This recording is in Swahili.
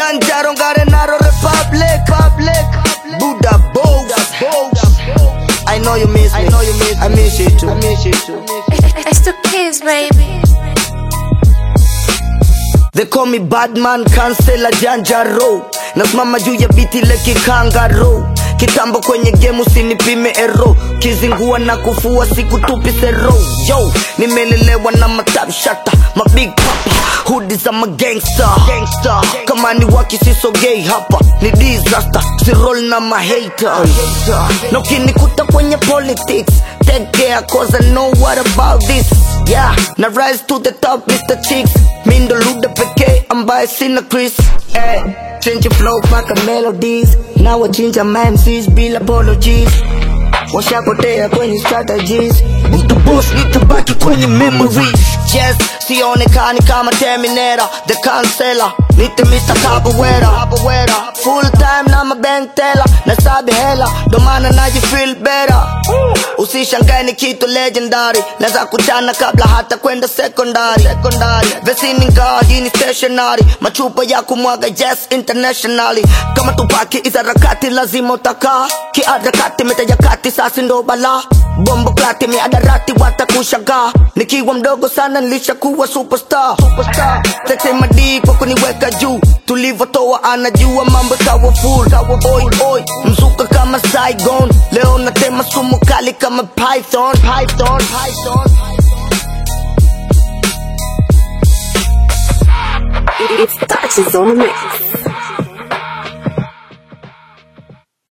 Kilimanjaro, Ngarenaro Republic, Republic. Buddha Bows, I know you miss me. I know you miss me. I miss you too. I miss you too. It's the kids, baby. They call me Badman, kansela janjaro nasimama juu ya biti leki kangaro kitambo kwenye game usinipime ero kizingua na kufua sikutupi sero yo nimelelewa na matapshata mabig papa hudi za magangsta Gangsta. kama ni waki sisogei hapa ni disaster sirol na mahaters na ukinikuta kwenye politics take care cause I know what about this yeah na rise to the top Mr. Chicks mi ndo luda pekee ambaye sina Chris eh, change flow paka melodies na wachinja MCs bila apologies washapotea kwenye strategies mtu boss nitabaki kwenye memories yes sionekani kama terminator the cancela nite Mr. Capoeira full time na mabank teller na sabi hela ndo maana naji feel better usishangae ni kitu legendary naweza kuchana kabla hata kwenda secondary secondary vesini ngaa hii ni stationary machupa ya kumwaga yes internationally kama tupaki izarakati lazima utakaa kiarakati metajakati sasi ndo bala bombo klati miadarati watakushagaa nikiwa mdogo sana nilishakuwa superstar superstar tete madii kwa kuniweka juu tulivotoa anajua mambo kawa full kawa boy boy mzuka kama Saigon leo natema sumu kali kama python python python It's touches on the mix.